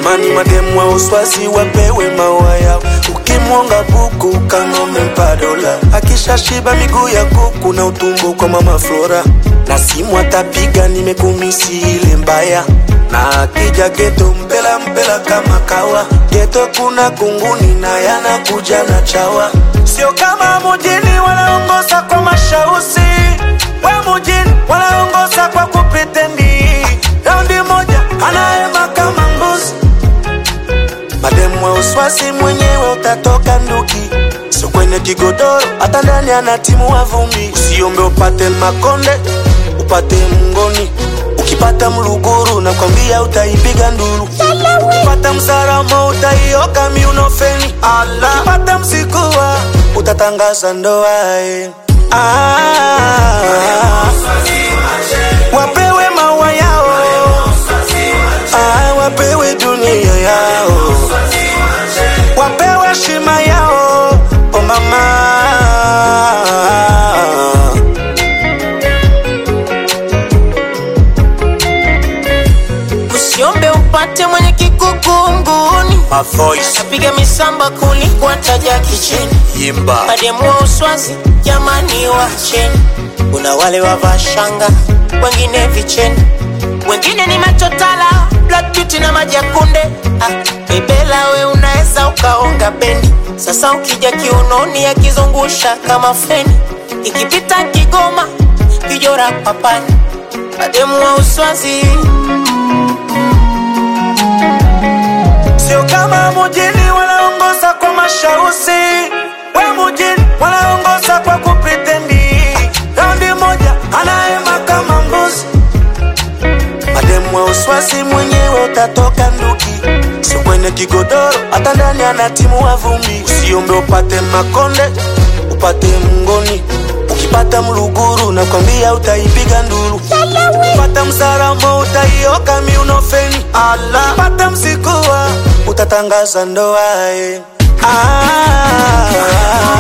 jamani mademu wa uswazi wapewe maua yao ukimwonga buku kang'ome mpadola akishashiba miguu ya kuku na utumbo kwa mama flora na simu atapiga nimekumisi ile mbaya na akija geto mpela mpela kama kawa geto kuna kunguni na yanakuja na chawa sio kama mujini wanaongoza kwa mashausi we mujini wanaongoza kwa kupretendi raundi moja anaema kama mbuzi mademu wa uswasi mwenyewe utatoka nduki sio kwenye kigodoro hata ndani ana timu wa vumbi usiombe upate makonde upate mngoni ukipata mluguru nakwambia utaipiga nduru ukipata msaramo utaioka miunofeni ala ukipata msikuwa utatangaza ndoa eh. ah, wapewe maua yao ah, wapewe dunia yao wapewe shima yao o mama usiombe upate mwenye kikukunguni My voice napiga misamba kuliko taja kicheni imba mademu wa uswazi jamani wacheni kuna wale wavaa shanga wengine vicheni wengine ni machotala black beauty na maji ya kunde ah, bebela we unaweza ukaonga bendi sasa ukija kiunoni akizungusha kama feni ikipita kigoma kijora papani mademu wa uswazi sio kama mujini wanaongoza kwa mashausi we mujini wanaongoza kwa kupretendi raundi moja anaema kama mbuzi mademu wa uswasi mwenyewe utatoka nduki sio kwenye kigodoro hata ndani ana timu wa vumbi usiombe upate makonde upate mngoni ukipata mluguru nakwambia utaipiga nduru ukipata msaramo utaioka miunofeni ala ukipata msikuwa utatangaza ndoa eh. ah,